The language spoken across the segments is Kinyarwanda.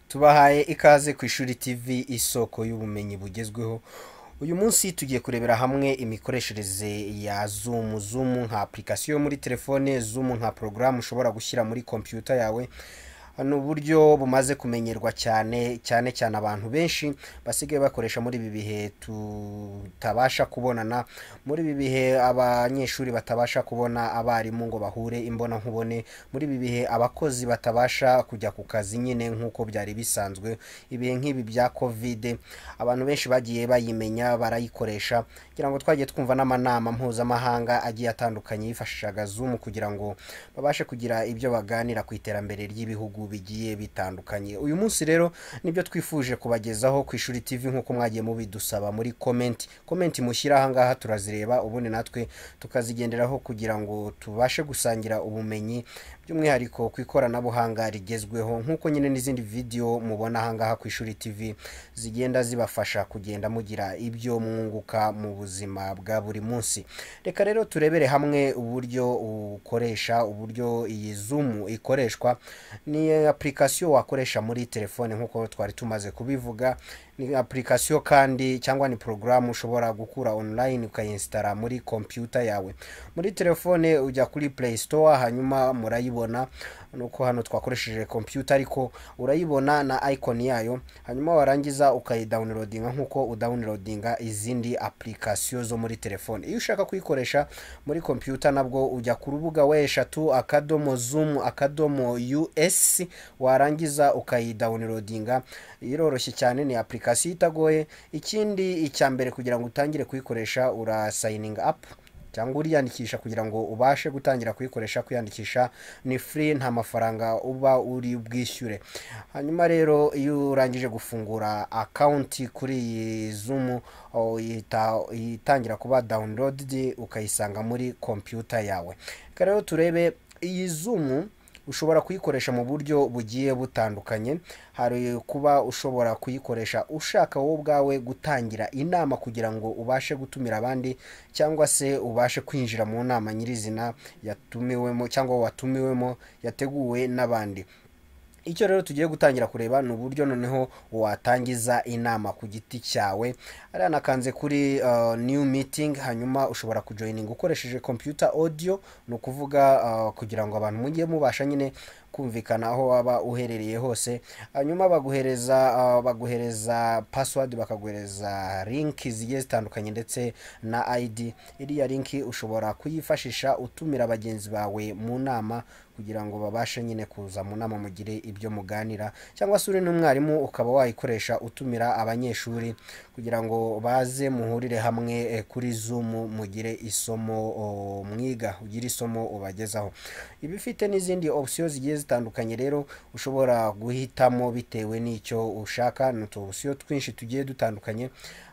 tubahaye ikaze ku ishuri TV isoko y'ubumenyi bugezweho uyu munsi tugiye kurebera hamwe imikoreshereze ya Zoom Zoom nka application yo muri telefone Zoom nka porogaramu ushobora gushyira muri computer yawe ni uburyo bumaze kumenyerwa cyane cyane cyane abantu benshi basigaye bakoresha muri ibi bihe tutabasha kubonana muri ibi bihe abanyeshuri batabasha kubona abarimu ngo bahure imbonankubone muri ibi bihe abakozi batabasha kujya ku kazi nyine nk'uko byari bisanzwe ibihe nk'ibi bya kovide abantu benshi bagiye bayimenya barayikoresha kugira ngo twagiye twumva n'amanama mpuzamahanga agiye atandukanye yifashishaga Zoom kugira ngo babashe kugira ibyo baganira ku iterambere ry'ibihugu bigiye bitandukanye uyu munsi rero nibyo twifuje kubagezaho ku ishuri TV nk'uko mwagiye mubidusaba muri komenti komenti mushyira ahangaha turazireba ubundi natwe tukazigenderaho kugira ngo tubashe gusangira ubumenyi by'umwihariko ku ikoranabuhanga rigezweho nk'uko nyine n'izindi video mubona ahangaha ku ishuri TV zigenda zibafasha kugenda mugira ibyo mwunguka mu buzima bwa buri munsi reka rero turebere hamwe uburyo ukoresha uburyo iyi Zoom ikoreshwa ni application wakoresha muri telefone nk'uko twari tumaze kubivuga ni application kandi cyangwa ni porogaramu ushobora gukura online ukayinsitara muri computer yawe muri telefone ujya kuri play store hanyuma murayibona nuko hano twakoresheje computer ariko urayibona na icon yayo hanyuma warangiza ukayidawunirodinga nk'uko udawunirodinga izindi application zo muri telefone iyo ushaka kuyikoresha muri computer nabwo ujya ku rubuga wa eshatu akadomo zoom akadomo us warangiza ukayidawunirodinga iroroshye cyane ni application itagoye ikindi icya mbere kugira ngo utangire kuyikoresha urasayininga apu cyangwa uriyandikisha kugira ngo ubashe gutangira kuyikoresha kwiyandikisha ni free nta mafaranga uba uri bwishyure hanyuma rero iyo urangije gufungura akawunti kuri iyi zoom oh, ihita itangira kuba downloaded ukayisanga muri computer yawe reka rero turebe iyi zoom ushobora kuyikoresha mu buryo bugiye butandukanye hari kuba ushobora kuyikoresha ushaka wowe ubwawe gutangira inama kugira ngo ubashe gutumira abandi cyangwa se ubashe kwinjira mu nama nyirizina yatumiwemo cyangwa watumiwemo yateguwe n'abandi icyo rero tugiye gutangira kureba ni uburyo noneho watangiza inama ku giti cyawe hariya nakanze kuri uh, new meeting hanyuma ushobora kujoyininga ukoresheje computer audio ni ukuvuga uh, kugira ngo abantu mujye mubasha nyine kumvikana aho waba uherereye hose hanyuma baguhereza uh, baguhereza password bakaguhereza link zigiye zitandukanye ndetse na ID iriya link ushobora kuyifashisha utumira bagenzi bawe mu nama kugira ngo babashe nyine kuza mu nama mugire ibyo muganira cyangwa se uri n'umwarimu ukaba wayikoresha utumira abanyeshuri kugira ngo baze muhurire hamwe eh, kuri Zoom mugire isomo o, mwiga ugire isomo ubagezaho iba ifite n'izindi option zigiye zitandukanye rero ushobora guhitamo bitewe n'icyo ushaka ni utubusiyo twinshi tugiye dutandukanye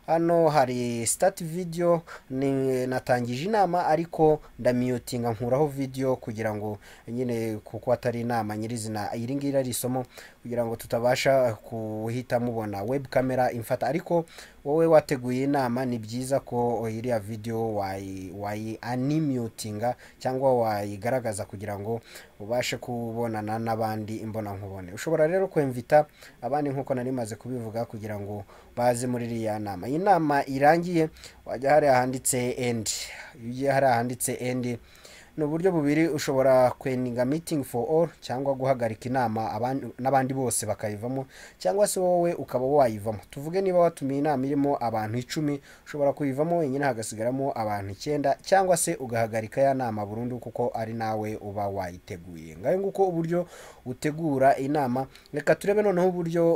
hano hari start video ni natangije inama ariko ndamiyutinga nkuraho video kugira ngo nyine kuko atari inama nyirizina iri ngiri ari isomo kugira ngo tutabasha kuhita mubona web camera imfata ariko wowe wateguye inama ni byiza ko iriya video wayi wayi animutinga cyangwa wayigaragaza kugira ngo ubashe kubonana n'abandi imbonankubone ushobora rero kwemvita abandi nk'uko nari maze kubivuga kugira ngo baze muri iriya nama iyi nama irangiye wajya hariya handitse endi iyo ugiye hariya handitse endi ni uburyo bubiri ushobora kweninga meeting for all cyangwa guhagarika inama n'abandi bose bakayivamo cyangwa se wowe ukaba wayivamo tuvuge niba watumiye inama irimo abantu icumi ushobora kuyivamo wenyine hagasigaramo abantu icyenda cyangwa se ugahagarika ya nama burundu kuko ari nawe uba wayiteguye ngayo nguko uburyo utegura inama reka turebe noneho uburyo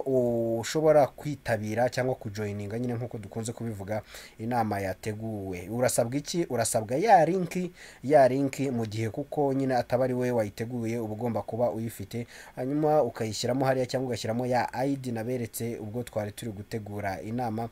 ushobora kwitabira cyangwa kujoyininga nyine nk'uko dukunze kubivuga inama yateguwe urasabwa iki urasabwa ya linki ya linki mu gihe kuko nyine ataba ari wowe wayiteguye uba ugomba kuba uyifite hanyuma ukayishyiramo hariya cyangwa ugashyiramo ya ID naberetse ubwo twari turi gutegura inama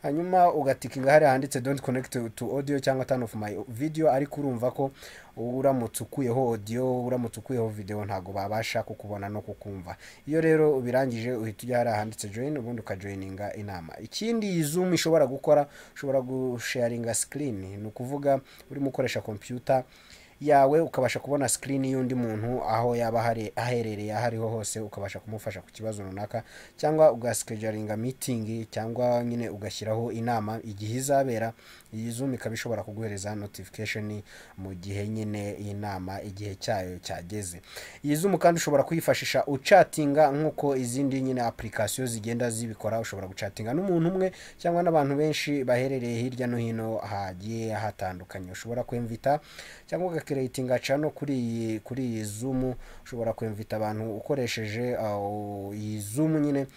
hanyuma ugatikinga hariya handitse don't connect to audio cyangwa turn off my video ariko urumva ko uramutse ukuyeho audio uramutse ukuyeho video ntabwo babasha kukubona no kukumva iyo rero ubirangije uhita ujya hariya handitse join ubundi ukajoyininga inama ikindi iyi zoom ishobora gukora ushobora gusharinga screen ni ukuvuga urimo ukoresha computer yawe ukabasha kubona sikirini y'undi muntu aho yaba ahari- aherereye aho ariho hose ukabasha kumufasha ku kibazo runaka cyangwa ugasikejaringa mitingi cyangwa nyine ugashyiraho inama igihe izabera iyi zoom ikaba ishobora kuguhereza notification mu gihe nyine iyi nama igihe cyayo cyageze iyi zoom kandi ushobora kuyifashisha ucatinga nk'uko izindi nyine application zigenda zibikora ushobora gucatinga n'umuntu umwe cyangwa n'abantu benshi baherereye hirya no hino hagiye hatandukanye ushobora kwemvita cyangwa ugakereyitinga cano kuri iyi kuri iyi zoom ushobora kwemvita abantu ukoresheje uh, iyi zoom nyine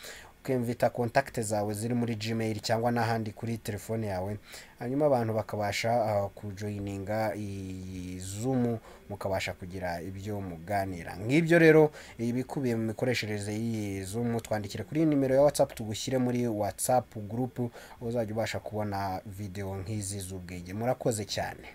ukemvita kontakite zawe ziri muri gmail cyangwa n'ahandi kuri telefone yawe hanyuma abantu bakabasha uh, kujoyininga iyi zoom mukabasha kugira ibyo muganira nk'ibyo rero ibikubiye mu mikoreshereze y'iyi zoom twandikire kuri nimero ya whatsapp tugushyire muri whatsapp group aho uzajya ubasha kubona videwo nk'izi z'ubwenge murakoze cyane